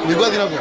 Nilikuwa zinavyo.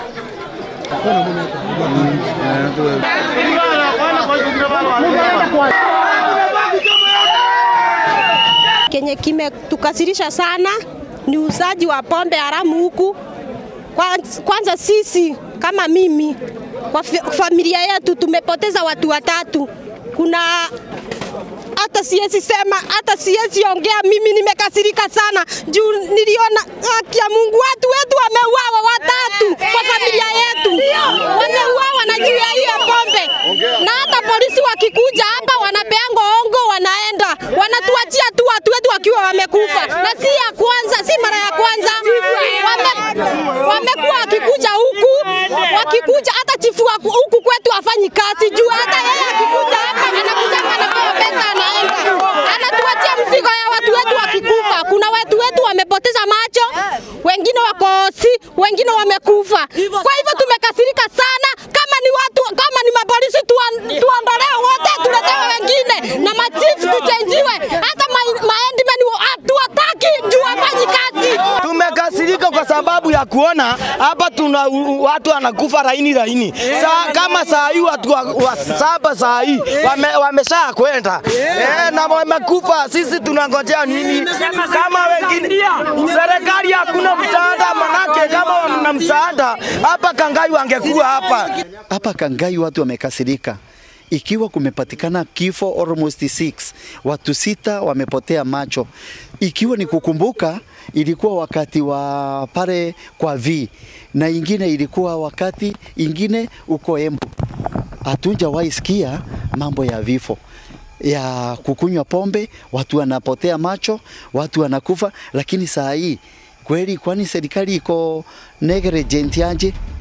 Kenye kimetukasirisha sana ni usaji wa pombe haramu huku. Kwanza, kwanza sisi kama mimi kwa fa- familia yetu tumepoteza watu watatu. Kuna hata siwezi sema, hata siwezi ongea. Mimi nimekasirika sana juu niliona haki ya Mungu, watu wetu wameuawa watatu kwa familia yetu, wameuawa na juu ya hiyo pombe, na hata polisi wakikuja hapa wanapeanga ongo, wanaenda wanatuachia tu watu wetu wakiwa wamekufa, na si ya kwanza, si mara ya kwanza wame, wamekuwa wakikuja huku wakikuja, hata chifu wa huku kwetu afanyi kazi juu hata yeye akikuja hapa anakuja anapewa pesa anaenda, anatuachia mzigo ya watu wetu wakikufa. Kuna watu wetu wamepoteza macho, wengine wako si, wengine wamekufa. Kwa hivyo tumekasirika sana. Kama ni watu, kama ni mapolisi tuan- tuondolewe wote, tuletewe wengine na machifu tuchenjiwe, hata ma- maendimen hatuwataki juu wafanyi kazi. Tumekasirika kwa sababu ya kuona hapa tuna u- u- watu wanakufa laini laini. Saa, kama saa hii watu wa, wa saba saa hii wame, wamesha kwenda eh, na wamekufa. Sisi tunangojea nini? Kama wengine serikali hakuna msaada, manake kama wana msaada hapa Kangai wangekuwa hapa. Hapa Kangai watu wamekasirika ikiwa kumepatikana kifo almost six, watu sita wamepotea macho. Ikiwa ni kukumbuka, ilikuwa wakati wa pale kwa V na ingine ilikuwa wakati ingine uko Embu. Hatujawahi sikia mambo ya vifo ya kukunywa pombe, watu wanapotea macho, watu wanakufa, lakini saa hii kweli, kwani serikali iko negligent aje?